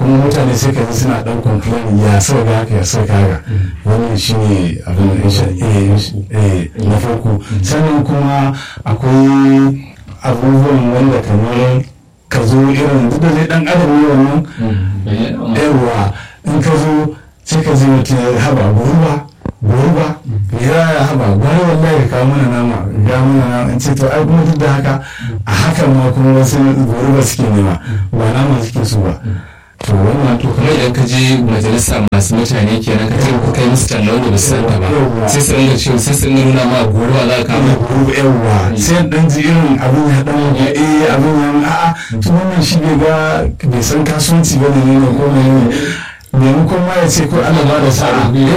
kuma mutane sai ka ji suna dan complain ya sa ga haka ya sa ga haka wannan shine abin da na farko sannan kuma akwai abubuwan wanda kamar ka zo irin duk da zai dan adam ne wannan yawa in ka zo sai ka ji mutum ya haba gurba gurba ya ya haba gwara wallahi ka kawo mana nama ga mana nama in ce to ai kuma duk da haka a hakan ma kuma wasu gurba suke nema ba nama suke so ba to wannan to kuma idan ka je majalisa masu mutane kenan ka ce ku kai musu talla wanda ba su san ta ba sai su ringa cewa sai su ringa nuna ma goro za ka kama goro yawa sai dan ji irin abin ya dan ya eh abin ya a'a to wannan shi bai ga bai san kasuwanci ba ne ne ko ne maimakon ma ya ce ko ana ba da sa'a